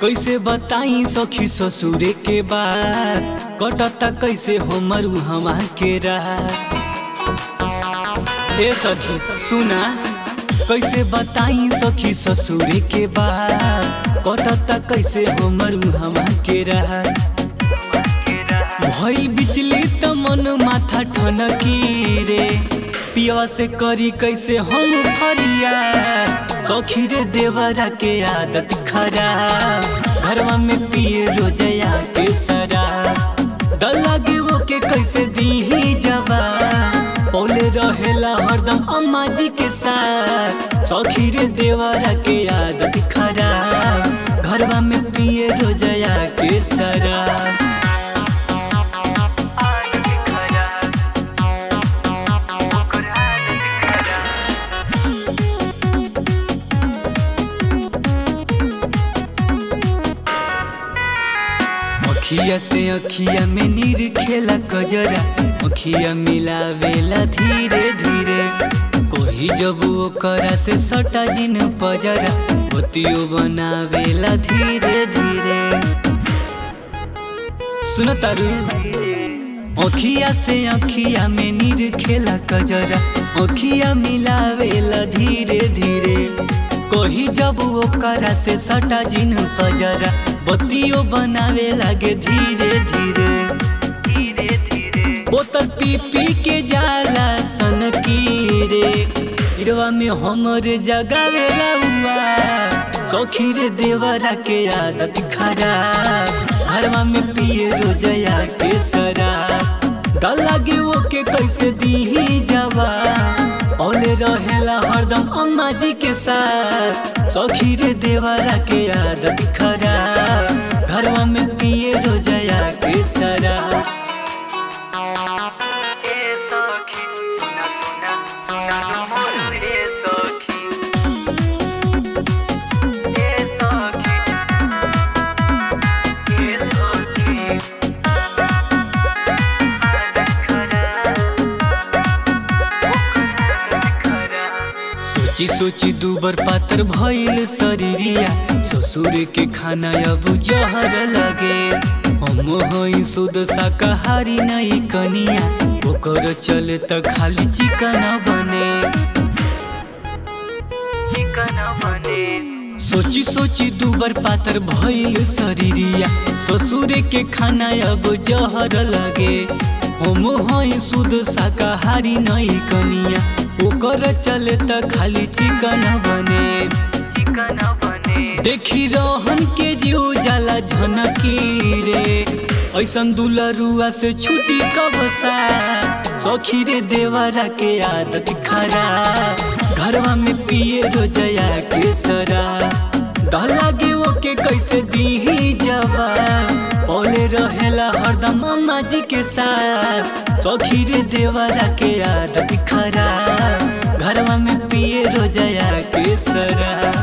कैसे बताई सखी ससुरे के बात कटता कैसे हमर हवा के रात ए सखी सुना कैसे बताई सखी ससुरे के बात कटता कैसे हमर हवा के रात भई बिजली त मन माथा ठनकी रे पिया से करी कैसे हम फरिया सखी रे देवरा के आदत खराब घरवा में पिए रोजया के शराब डर लागे वो के कैसे दी जवा पौले रहेला हरदम अम्मा जी के साथ सखी रे देवरा के आदत खराब घरवा में पिए रोजया के शराब अखिया से अखिया में नीर खेला कजरा अखिया मिलावेला धीरे धीरे कोही जब ओकरा से सटा जिन पजरा ओतियो बनावेला धीरे धीरे सुन तारू अखिया से अखिया में नीर खेला कजरा अखिया मिलावेला धीरे धीरे कोही जब ओकरा से सटा जिन पजरा बत्तियों बनावे लागे धीरे धीरे धीरे धीरे बोतल पी पी के जाला सन की रे हिरवा में हमर जगावे हुआ सौखी रे देवरा के आदत खराब घरवा में पिए रोजया के शराब डर लागे वो के कैसे दी जवा औले रहेला हरदम अम्मा जी के साथ सौखी रे देवरा के आदत खराब घरवा में पिए रोजया के शराब सोची सोची दूबर पातर भइल शरीरिया ससुर के खाना अब जहर लगे हम हई शुद्ध शाकाहारी नहीं कनिया ओकर चले त खाली चिकन बने चिकन बने सोची सोची दूबर पातर भइल शरीरिया ससुर के खाना अब जहर लगे हम हई शुद्ध शाकाहारी नहीं कनिया ओकर चले त खाली चिकन बने चिकन बने देखी रहन के जीव जाला झनकी रे ऐसन दुलरुआ से छुटी कब सा सखी रे देवरा के आदत खराब घरवा में पिए रोजया के सरा डर लागे वो के कैसे दी जवा ओले रहेला हरदम अम्मा जी के साथ सखी रे देवरा के आदत खराब घरवा में पिए रोजया के सरा